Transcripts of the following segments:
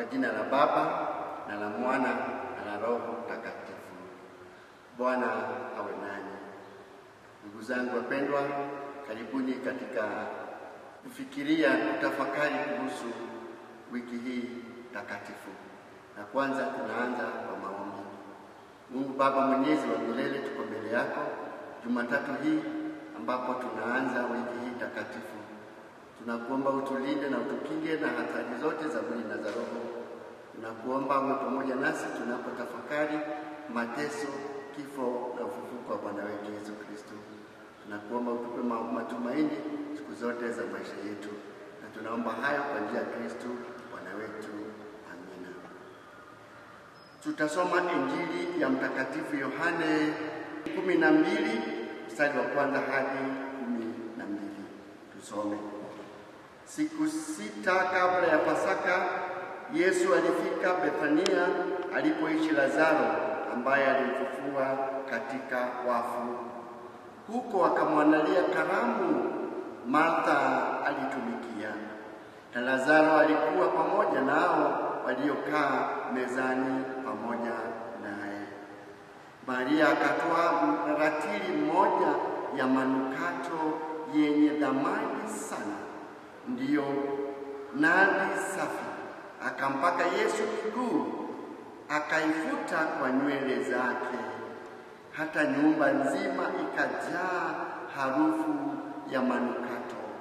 jina la Baba na la Mwana na la Roho Mtakatifu. Bwana awe nanyi. Ndugu zangu wapendwa, karibuni katika kufikiria, kutafakari kuhusu wiki hii takatifu. Na kwanza tunaanza kwa maombi. Mungu Baba mwenyezi wa milele, tuko mbele yako Jumatatu hii ambapo tunaanza wiki hii takatifu. Tunakuomba utulinde na utukinge na hatari zote za mwili na za roho. Tunakuomba uwe pamoja nasi tunapotafakari mateso, kifo na ufufuko wa Bwana wetu Yesu Kristo. Tunakuomba utupe matumaini siku zote za maisha yetu, na tunaomba hayo kwa njia ya Kristo Bwana wetu. Amina. Tutasoma Injili ya Mtakatifu Yohane kumi na mbili mstari wa kwanza hadi kumi na mbili. Tusome. Siku sita kabla ya Pasaka, Yesu alifika Bethania alipoishi Lazaro ambaye alimfufua katika wafu. Huko akamwandalia karamu Martha alitumikia, na Lazaro alikuwa pamoja nao waliokaa mezani pamoja naye. Maria akatoa ratili mmoja ya manukato yenye dhamani sana, ndiyo nadi safi, akampaka Yesu miguu, akaifuta kwa nywele zake, hata nyumba nzima ikajaa harufu ya manukato.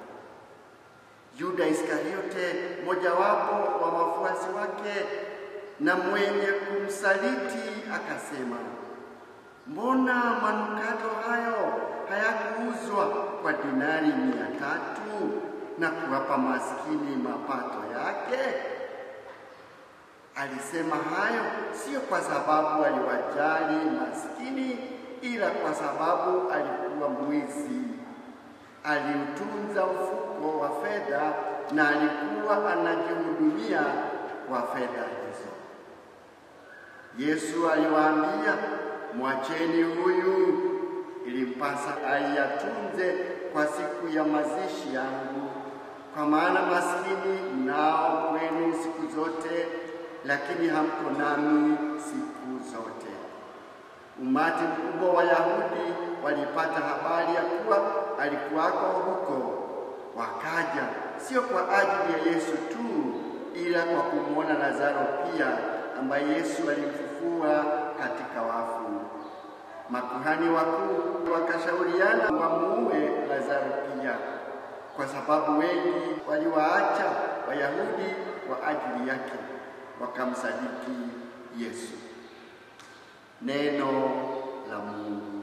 Yuda Iskariote, mojawapo wa wafuasi wake na mwenye kumsaliti, akasema, mbona manukato hayo hayakuuzwa kwa dinari mia tatu na kuwapa maskini mapato yake? Alisema hayo sio kwa sababu aliwajali maskini, ila kwa sababu alikuwa mwizi. Aliutunza mfuko wa fedha na alikuwa anajihudumia kwa fedha hizo. Yesu aliwaambia, mwacheni huyu, ilimpasa aiyatunze kwa siku ya mazishi yangu, kwa maana maskini mnao kwenu siku zote, lakini hamko nami siku zote. Umati mkubwa wa Wayahudi walipata habari ya kuwa alikuwako huko, wakaja sio kwa ajili ya Yesu tu, ila kwa kumwona Lazaro pia, ambaye Yesu alimfufua katika wafu. Makuhani wakuu wakashauriana wamuue Lazaro pia, kwa sababu wengi waliwaacha Wayahudi kwa ajili yake, wakamsadiki Yesu. Neno la Mungu.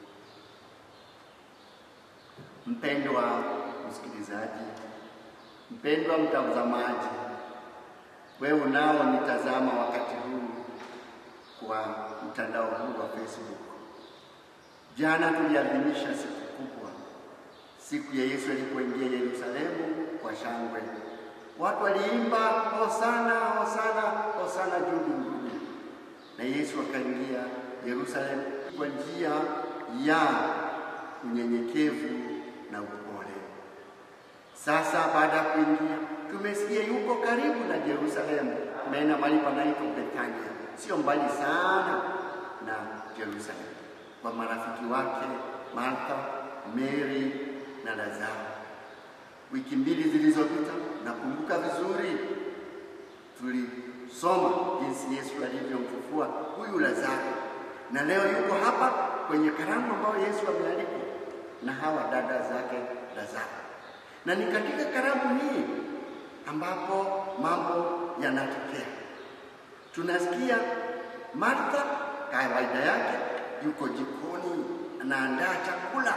Mpendwa msikilizaji, mpendwa mtazamaji, wewe unao nitazama wakati huu kwa mtandao huu wa Facebook. Jana tuliadhimisha siku kubwa, siku ya Yesu alipoingia Yerusalemu kwa shangwe. Watu waliimba hosana, hosana, hosana juu mbinguni, na Yesu akaingia Yerusalemu kwa njia ya unyenyekevu na upole. Sasa baada ya kuingia, tumesikia yuko karibu na Yerusalemu, maana mahali panaitwa Bethania, sio mbali sana na Yerusalemu, kwa marafiki wake Martha, Mary na Lazaro. Wiki mbili zilizopita, nakumbuka vizuri, tulisoma jinsi Yesu alivyomfufua huyu Lazaro, na leo yuko hapa kwenye karamu ambayo Yesu amealikwa na hawa dada zake Lazaro, na ni katika karamu hii ambapo mambo yanatokea. Tunasikia Martha kawaida yake yuko jikoni anaandaa chakula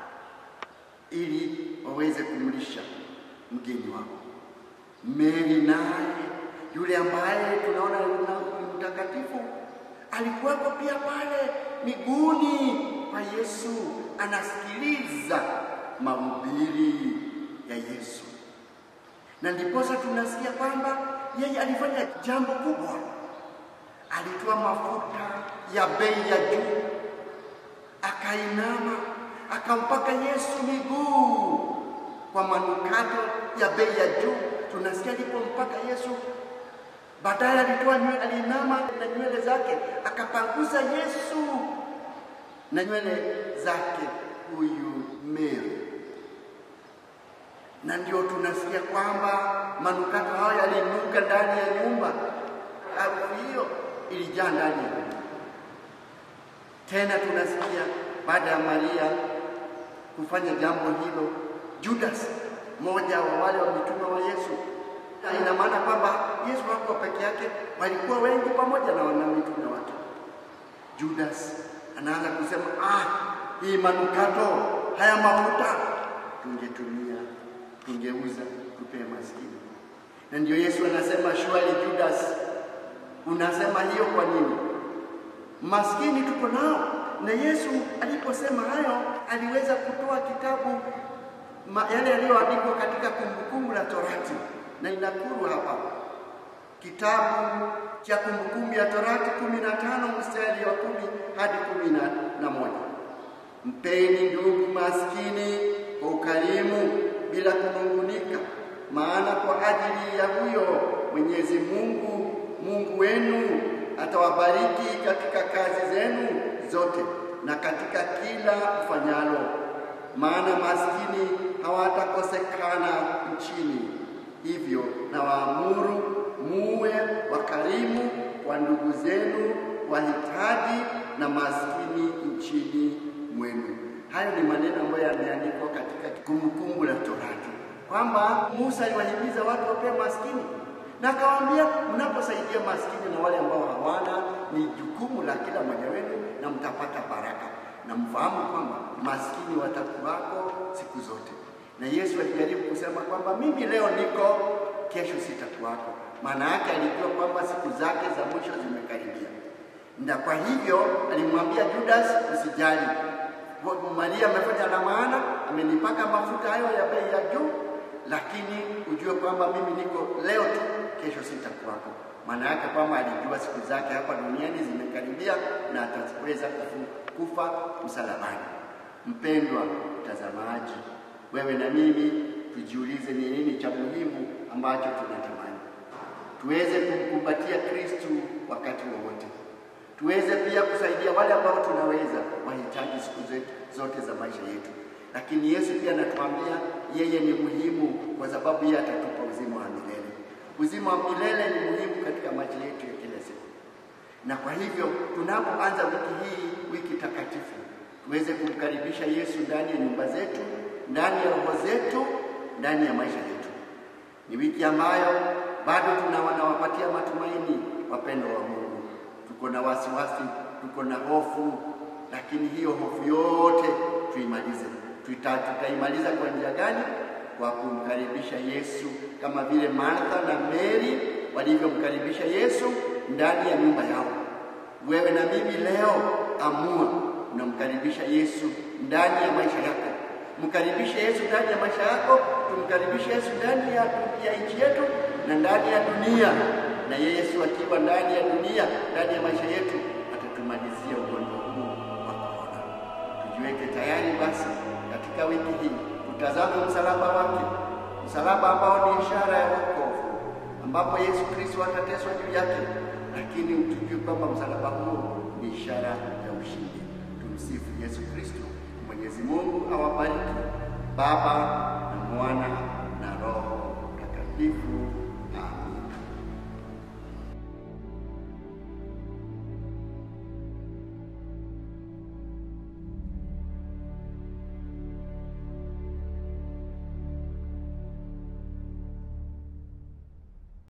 ili waweze kumlisha mgeni wao. Mary naye yule ambaye tunaona ni mtakatifu alikuwako pia pale miguuni kwa Yesu, anasikiliza mahubiri ya Yesu, na ndiposa tunasikia kwamba yeye alifanya jambo kubwa. Alitoa mafuta ya bei ya juu, akainama akampaka Yesu miguu kwa manukato ya bei ya juu. Tunasikia alipompaka Yesu Baadaye alitoa nywele, alinama na nywele zake akapanguza Yesu na nywele zake huyu Mary, na ndio tunasikia kwamba manukato hayo yalinuka ndani ya nyumba. Harufu hiyo ilijaa ndani ya nyumba. Tena tunasikia baada ya Maria kufanya jambo hilo, Judas mmoja wa wale wa mitume wa Yesu, na ina maana kwamba Yesu hakuwa peke yake, walikuwa wengi pamoja na wana mitume wake. Judas anaanza kusema ah, hii manukato haya mafuta tungetumia, tungeuza, tupee maskini. Na ndio Yesu anasema shwari, Judas, unasema hiyo kwa nini? Maskini tuko nao. Na Yesu aliposema hayo, aliweza kutoa kitabu ma, yale yaliyoandikwa katika Kumbukumbu la Torati, na inakuru hapa kitabu cha Kumbukumbu ya Torati kumi na tano mstari wa kumi hadi kumi na, na moja. Mpeni ndugu maskini kwa ukarimu bila kunungunika, maana kwa ajili ya huyo Mwenyezi Mungu Mungu wenu atawabariki katika kazi zenu zote na katika kila mfanyalo, maana maskini hawatakosekana nchini. Hivyo na waamuru muwe wakarimu kwa ndugu zenu wahitaji na maskini nchini mwenu. Hayo ni maneno ambayo yameandikwa katika Kumbukumbu la Torati kwamba Musa aliwahimiza watu wapee maskini na akawaambia, mnaposaidia maskini na wale ambao hawana, ni jukumu la kila mmoja wenu na mtapata baraka, na mfahamu kwamba maskini watakuwako siku zote. Na Yesu alijaribu kusema kwamba mimi leo niko, kesho sitakuwako. Maana yake alijua kwamba siku zake za mwisho zimekaribia, na kwa hivyo alimwambia Judas, usijali, Maria amefanya la maana, amenipaka mafuta hayo ya bei ya juu, lakini ujue kwamba mimi niko leo tu, kesho sitakuwako. Maana yake kwamba alijua siku zake hapa duniani zimekaribia na ataweza kufa msalabani. Mpendwa mtazamaji, wewe na mimi tujiulize ni nini cha muhimu ambacho tunatamani tuweze kumkumbatia Kristu wakati wowote, tuweze pia kusaidia wale ambao tunaweza wahitaji siku zote za maisha yetu. Lakini Yesu pia anatuambia yeye ni muhimu, kwa sababu yeye atatupa uzima wa milele. Uzima wa milele ni muhimu katika maisha yetu ya kila siku, na kwa hivyo tunapoanza wiki hii, wiki takatifu, tuweze kumkaribisha Yesu ndani ya nyumba zetu, ndani ya roho zetu, ndani ya maisha yetu. Ni wiki ambayo bado tunawanawapatia matumaini wapendo wa Mungu. Tuko na wasiwasi, tuko na hofu, lakini hiyo hofu yote tuimalize. Tuta, tutaimaliza kwa njia gani? Kwa kumkaribisha Yesu kama vile Martha na Mary walivyomkaribisha Yesu ndani ya nyumba yao. Wewe na mimi leo amua, unamkaribisha Yesu ndani ya maisha yako. Mkaribishe Yesu ndani ya maisha yako, tumkaribishe Yesu ndani ya, ya nchi yetu na ndani ya dunia. Na Yesu akiwa ndani ya dunia, ndani ya maisha yetu, atatumalizia ugonjwa huu wa korona. Tujiweke tayari basi katika wiki hii tutazame msalaba wake, msalaba ambao ni ishara ya wokovu, ambapo Yesu Kristo atateswa juu yake, lakini tujue kwamba msalaba huo ni ishara ya ushindi. Tumsifu Yesu Kristo. Mwenyezi Mungu awabariki Baba na Mwana na Roho Mtakatifu.